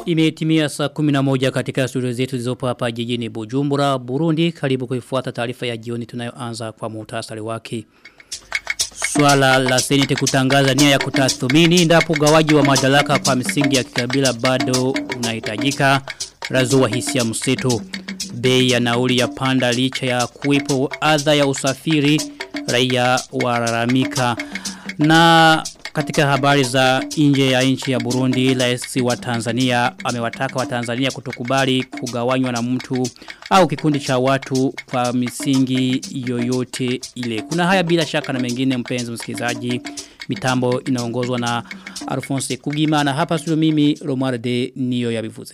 Imetimia saa 11 katika studio zetu zilizopo hapa jijini Bujumbura, Burundi. Karibu kuifuata taarifa ya jioni tunayoanza kwa muhtasari wake. Swala la senete kutangaza nia ya kutathmini ndapo gawaji wa madaraka kwa misingi ya kikabila bado unahitajika razua hisia mseto. Bei ya nauli ya panda licha ya kuwepo adha ya usafiri raia walalamika na katika habari za nje ya nchi ya Burundi, rais wa Tanzania amewataka wa Tanzania kutokubali kugawanywa na mtu au kikundi cha watu kwa misingi yoyote ile. Kuna haya bila shaka na mengine mpenzi msikilizaji. Mitambo inaongozwa na Alphonse Kugima na hapa studio mimi Romualde niyo yabivuze.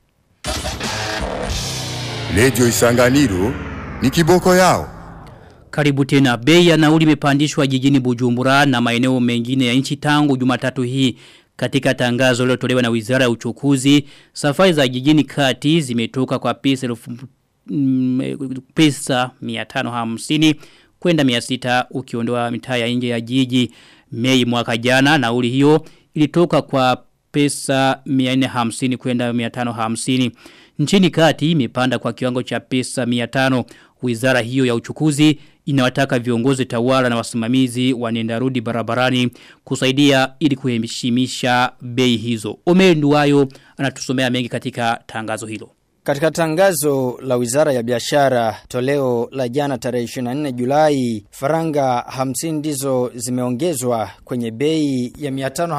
Radio Isanganiro ni kiboko yao. Karibu tena bei ya nauli imepandishwa jijini Bujumbura na maeneo mengine ya nchi tangu Jumatatu hii katika tangazo lilotolewa na Wizara ya Uchukuzi safari za jijini kati zimetoka kwa pesa elfu mm, pesa 550 kwenda 600 ukiondoa mitaa ya nje ya jiji Mei mwaka jana nauli hiyo ilitoka kwa pesa 450 kwenda 550 nchini kati imepanda kwa kiwango cha pesa 500 Wizara hiyo ya uchukuzi inawataka viongozi tawala na wasimamizi wanendarudi barabarani kusaidia ili kuheshimisha bei hizo. Omer Nduwayo anatusomea mengi katika tangazo hilo. Katika tangazo la Wizara ya Biashara toleo la jana tarehe 24 Julai, faranga 50 ndizo zimeongezwa kwenye bei ya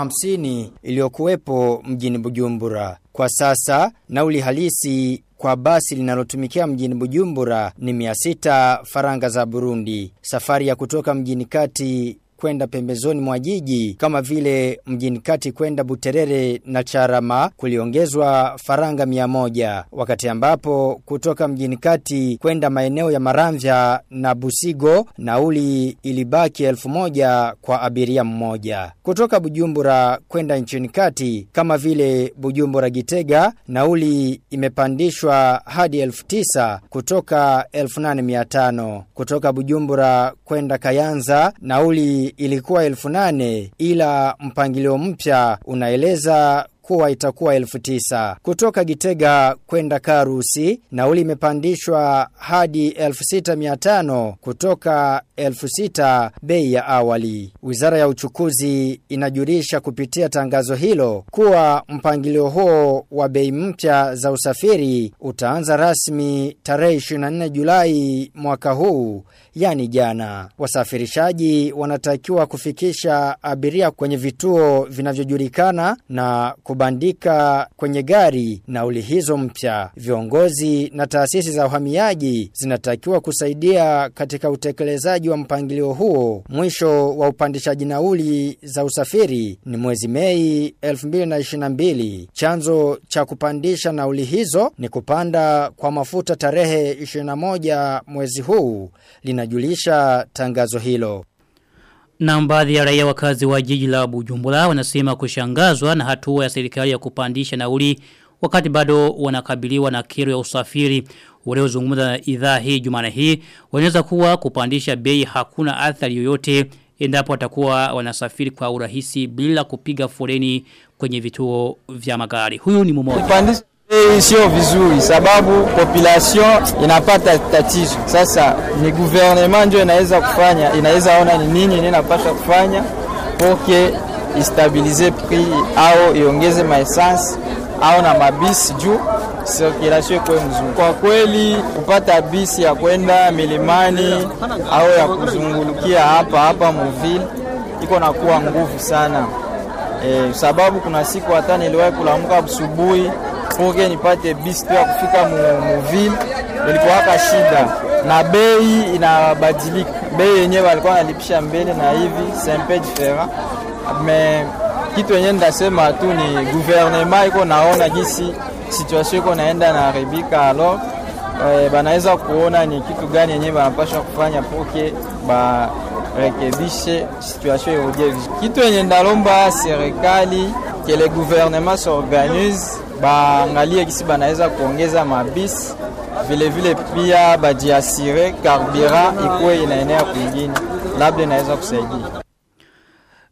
550 iliyokuwepo mjini Bujumbura. Kwa sasa nauli halisi kwa basi linalotumikia mjini Bujumbura ni 600 faranga za Burundi. Safari ya kutoka mjini kati kwenda pembezoni mwa jiji kama vile mjini kati kwenda Buterere na Charama kuliongezwa faranga mia moja wakati ambapo kutoka mjini kati kwenda maeneo ya Maramvya na Busigo nauli ilibaki elfu moja kwa abiria mmoja kutoka Bujumbura kwenda nchini kati kama vile Bujumbura Gitega nauli imepandishwa hadi elfu tisa kutoka elfu nane mia tano kutoka Bujumbura kwenda Kayanza nauli ilikuwa elfu nane ila mpangilio mpya unaeleza kuwa itakuwa elfu tisa. Kutoka Gitega kwenda Karusi, nauli imepandishwa hadi elfu sita miatano kutoka elfu sita bei ya awali. Wizara ya uchukuzi inajulisha kupitia tangazo hilo kuwa mpangilio huo wa bei mpya za usafiri utaanza rasmi tarehe 24 Julai mwaka huu, yani jana. Wasafirishaji wanatakiwa kufikisha abiria kwenye vituo vinavyojulikana na kubandika kwenye gari nauli hizo mpya. Viongozi na taasisi za uhamiaji zinatakiwa kusaidia katika utekelezaji wa mpangilio huo. Mwisho wa upandishaji nauli za usafiri ni mwezi Mei 2022. Chanzo cha kupandisha nauli hizo ni kupanda kwa mafuta tarehe 21 mwezi huu, linajulisha tangazo hilo. Na baadhi ya raia wakazi wa jiji la Bujumbura wanasema kushangazwa na hatua ya serikali ya kupandisha nauli wakati bado wanakabiliwa na kero ya usafiri. Waliozungumza na idhaa hii Jumana hii wanaweza kuwa kupandisha bei hakuna athari yoyote endapo watakuwa wanasafiri kwa urahisi bila kupiga foleni kwenye vituo vya magari. Huyu ni mmoja. Hii sio vizuri sababu population inapata tatizo. Sasa ni gouvernement ndio inaweza kufanya, inaweza ona ni nini inapaswa kufanya poke istabilize prix au iongeze maessence au na mabisi juu circulation ikuwe mzuri. Kwa kweli kupata bisi ya kwenda milimani au ya kuzungulukia hapa hapa muville iko na kuwa nguvu sana. E, sababu kuna siku hata niliwahi kulamuka asubuhi poke nipate bisi tu ya kufika muville ilikuwaka shida na bei inabadilika. Bei yenyewe walikuwa wanalipisha mbele na hivi c'est un peu différent mais kitu yenyewe ndasema tu ni gouvernement iko naona jinsi situation iko naenda na haribika alors eh, banaweza kuona ni kitu gani yenyewe banapaswa kufanya poke ba rekebishe situation irudie vizuri. Kitu yenye ndalomba serikali que le gouvernement s'organise baangalie kisi banaweza kuongeza mabisi vile vile pia bajiasire carburant ikuwe inaenea kwingine, labda inaweza kusaidia.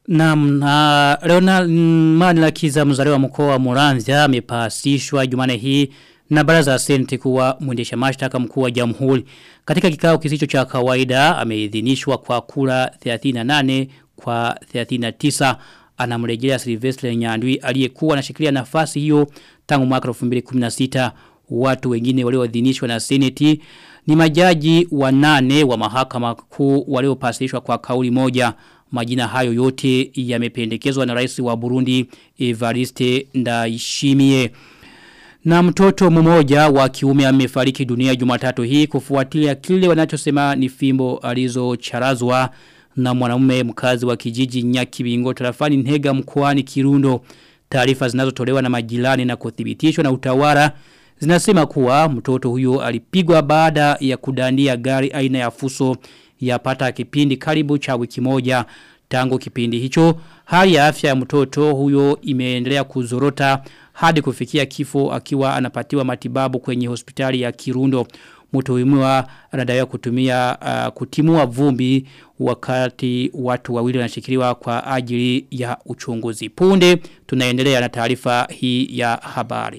Naam, na Leonard Manilakiza mzaliwa mkoa wa Muramvya amepasishwa Jumane hii na baraza la Senate kuwa mwendesha mashtaka mkuu wa Jamhuri. Katika kikao kisicho cha kawaida ameidhinishwa kwa kura 38 kwa 39 anamrejelea Sylvester Nyandwi aliyekuwa anashikilia nafasi hiyo tangu mwaka 2016 watu wengine walioidhinishwa na Senate ni majaji wanane wa mahakama kuu waliopasishwa kwa kauli moja majina hayo yote yamependekezwa na rais wa Burundi Evariste Ndayishimiye na mtoto mmoja wa kiume amefariki dunia Jumatatu hii kufuatia kile wanachosema ni fimbo alizocharazwa na mwanamume mkazi wa kijiji Nyakibingo tarafani Ntega mkoani Kirundo. Taarifa zinazotolewa na majirani na kuthibitishwa na utawala zinasema kuwa mtoto huyo alipigwa baada ya kudandia gari aina ya fuso yapata kipindi karibu cha wiki moja tangu kipindi hicho hali ya afya ya mtoto huyo imeendelea kuzorota hadi kufikia kifo akiwa anapatiwa matibabu kwenye hospitali ya Kirundo mtuhumiwa anadaiwa kutumia uh, kutimua vumbi wakati watu wawili wanashikiliwa kwa ajili ya uchunguzi punde tunaendelea na taarifa hii ya habari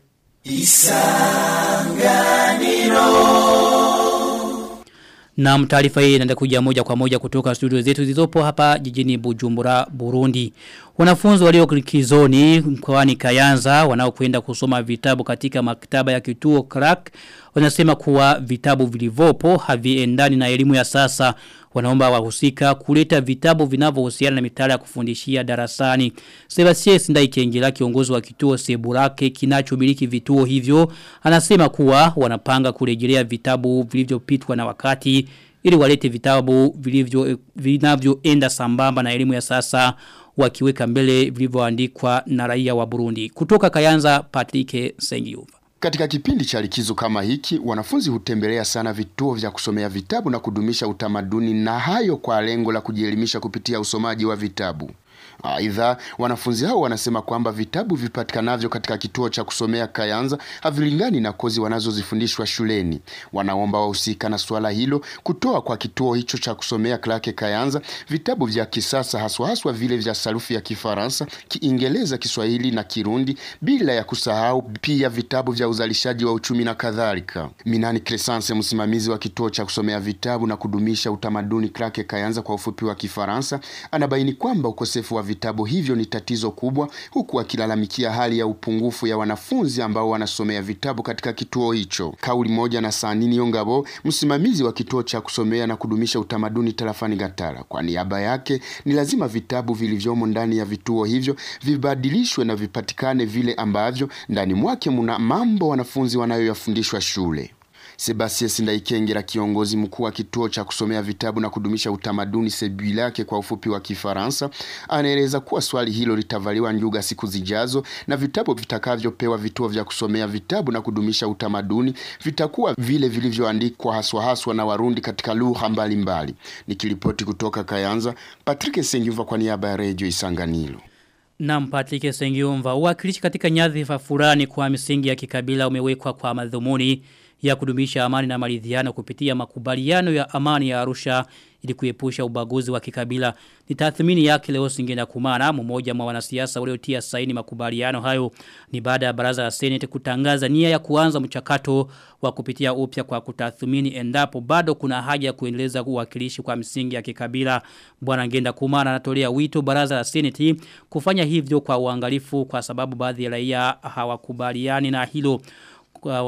Na taarifa hii inaenda kuja moja kwa moja kutoka studio zetu zilizopo hapa jijini Bujumbura, Burundi. Wanafunzi walio likizoni mkoani Kayanza wanaokwenda kusoma vitabu katika maktaba ya kituo Crack wanasema kuwa vitabu vilivyopo haviendani na elimu ya sasa. Wanaomba wahusika kuleta vitabu vinavyohusiana na mitaala ya kufundishia darasani. Sebastien Sindaikengela kiongozi wa kituo Seburake kinachomiliki vituo hivyo anasema kuwa wanapanga kurejelea vitabu vilivyopitwa na wakati ili walete vitabu vilivyo vinavyoenda sambamba na elimu ya sasa wakiweka mbele vilivyoandikwa na raia wa Burundi. Kutoka Kayanza Patrick Sengiuva. Katika kipindi cha likizo kama hiki, wanafunzi hutembelea sana vituo vya kusomea vitabu na kudumisha utamaduni na hayo kwa lengo la kujielimisha kupitia usomaji wa vitabu. Aidha, wanafunzi hao wanasema kwamba vitabu vipatikanavyo katika kituo cha kusomea Kayanza havilingani na kozi wanazozifundishwa shuleni. Wanaomba wahusika na suala hilo kutoa kwa kituo hicho cha kusomea Klake Kayanza vitabu vya kisasa haswa haswa vile vya sarufi ya Kifaransa, Kiingereza, Kiswahili na Kirundi, bila ya kusahau pia vitabu vya uzalishaji wa uchumi na kadhalika. Minani Crescence, msimamizi wa kituo cha kusomea vitabu na kudumisha utamaduni Klake Kayanza kwa ufupi wa Kifaransa, anabaini kwamba ukosefu wa vitabu hivyo ni tatizo kubwa, huku akilalamikia hali ya upungufu ya wanafunzi ambao wanasomea vitabu katika kituo hicho. Kauli moja na Sanini Yongabo, msimamizi wa kituo cha kusomea na kudumisha utamaduni tarafani Gatara. Kwa niaba yake, ni lazima vitabu vilivyomo ndani ya vituo hivyo vibadilishwe na vipatikane vile ambavyo ndani mwake muna mambo wanafunzi wanayoyafundishwa shule. Sebastien Sindaikengera kiongozi mkuu wa kituo cha kusomea vitabu na kudumisha utamaduni Sebuilake kwa ufupi wa Kifaransa anaeleza kuwa swali hilo litavaliwa njuga siku zijazo na vitabu vitakavyopewa vituo vya kusomea vitabu na kudumisha utamaduni vitakuwa vile vilivyoandikwa haswa haswa na Warundi katika lugha mbalimbali. Nikiripoti kutoka Kayanza, Patrick Sengiva kwa niaba ya Radio Isanganiro. Na Patrick Sengiumva, uwakilishi katika nyadhifa fulani kwa misingi ya kikabila umewekwa kwa madhumuni ya kudumisha amani na maridhiano kupitia makubaliano ya amani ya Arusha ili kuepusha ubaguzi wa kikabila. Ni tathmini yake leo Singenda Kumana, mmoja mwa wanasiasa waliotia saini makubaliano hayo ni baada ya baraza la Senate kutangaza nia ya kuanza mchakato wa kupitia upya kwa kutathmini endapo bado kuna haja ya kuendeleza uwakilishi kwa msingi ya kikabila. Bwana Ngenda Kumana anatolea wito baraza la Senate kufanya hivyo kwa uangalifu kwa sababu baadhi ya raia hawakubaliani na hilo kwa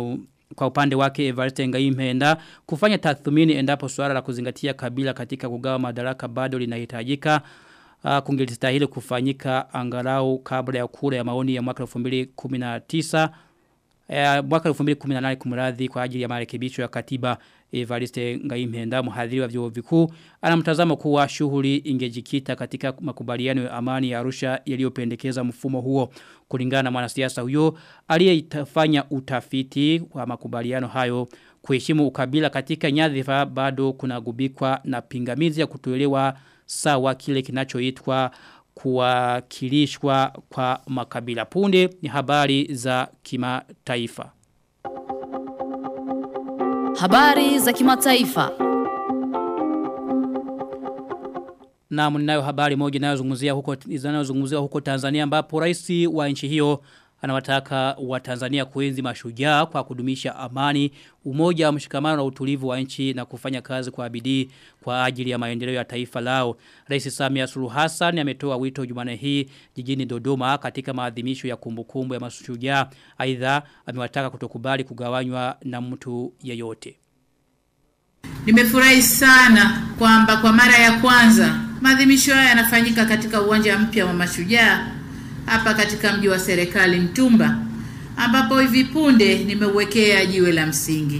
kwa upande wake Evariste Ngayimpenda kufanya tathmini endapo swala la kuzingatia kabila katika kugawa madaraka bado linahitajika uh, kungelistahili kufanyika angalau kabla ya kura ya maoni ya mwaka 2019 uh, mwaka 2018 kumradhi kwa ajili ya marekebisho ya katiba Evariste Ngayimpenda mhadhiri wa vyuo vikuu anamtazamo kuwa shughuli ingejikita katika makubaliano ya amani ya Arusha yaliyopendekeza mfumo huo kulingana na mwanasiasa huyo aliyefanya utafiti wa makubaliano hayo kuheshimu ukabila katika nyadhifa bado kunagubikwa na pingamizi ya kutoelewa sawa kile kinachoitwa kuwakilishwa kwa makabila punde ni habari za kimataifa Habari za kimataifa. Na mninayo habari moja inayozungumzia huko inayozungumziwa huko Tanzania ambapo rais wa nchi hiyo anawataka wa Tanzania kuenzi mashujaa kwa kudumisha amani, umoja, mshikamano na utulivu wa nchi na kufanya kazi kwa bidii kwa ajili ya maendeleo ya taifa lao. Rais Samia Suluhu Hassan ametoa wito Jumane hii jijini Dodoma katika maadhimisho ya kumbukumbu ya mashujaa. Aidha amewataka kutokubali kugawanywa na mtu yeyote. Nimefurahi sana kwamba kwa mara ya kwanza maadhimisho haya yanafanyika katika uwanja mpya wa mashujaa hapa katika mji wa serikali Mtumba ambapo hivi punde nimeuwekea jiwe la msingi.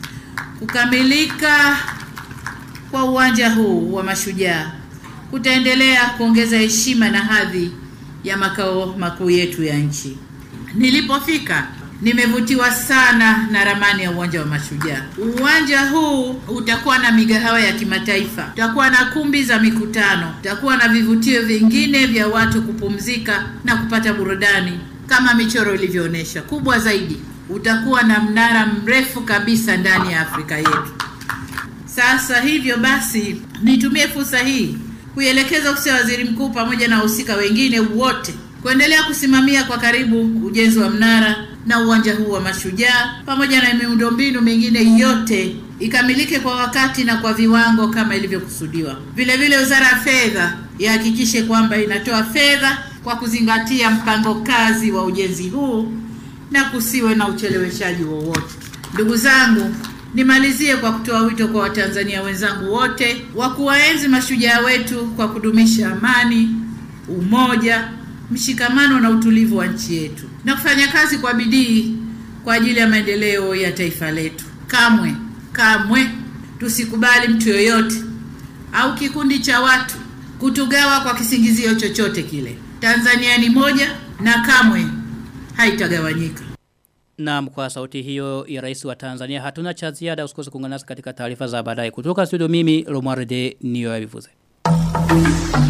Kukamilika kwa uwanja huu wa mashujaa kutaendelea kuongeza heshima na hadhi ya makao makuu yetu ya nchi. Nilipofika nimevutiwa sana na ramani ya uwanja wa mashujaa. Uwanja huu utakuwa na migahawa ya kimataifa, utakuwa na kumbi za mikutano, utakuwa na vivutio vingine vya watu kupumzika na kupata burudani kama michoro ilivyoonyesha. Kubwa zaidi, utakuwa na mnara mrefu kabisa ndani ya Afrika yetu. Sasa hivyo basi, nitumie fursa hii kuielekeza ofisi ya waziri mkuu pamoja na wahusika wengine wote kuendelea kusimamia kwa karibu ujenzi wa mnara na uwanja huu wa mashujaa pamoja na miundombinu mingine yote ikamilike kwa wakati na kwa viwango kama ilivyokusudiwa. Vile vile, Wizara ya Fedha ihakikishe kwamba inatoa fedha kwa kuzingatia mpango kazi wa ujenzi huu na kusiwe na ucheleweshaji wowote. Ndugu zangu, nimalizie kwa kutoa wito kwa Watanzania wenzangu wote wa kuwaenzi mashujaa wetu kwa kudumisha amani, umoja, mshikamano na utulivu wa nchi yetu na kufanya kazi kwa bidii kwa ajili ya maendeleo ya taifa letu. Kamwe kamwe tusikubali mtu yoyote au kikundi cha watu kutugawa kwa kisingizio chochote kile. Tanzania ni moja na kamwe haitagawanyika. Na kwa sauti hiyo ya rais wa Tanzania hatuna cha ziada usikose kuungana nasi katika taarifa za baadaye kutoka studio mimi Romualde niyo yavivuze.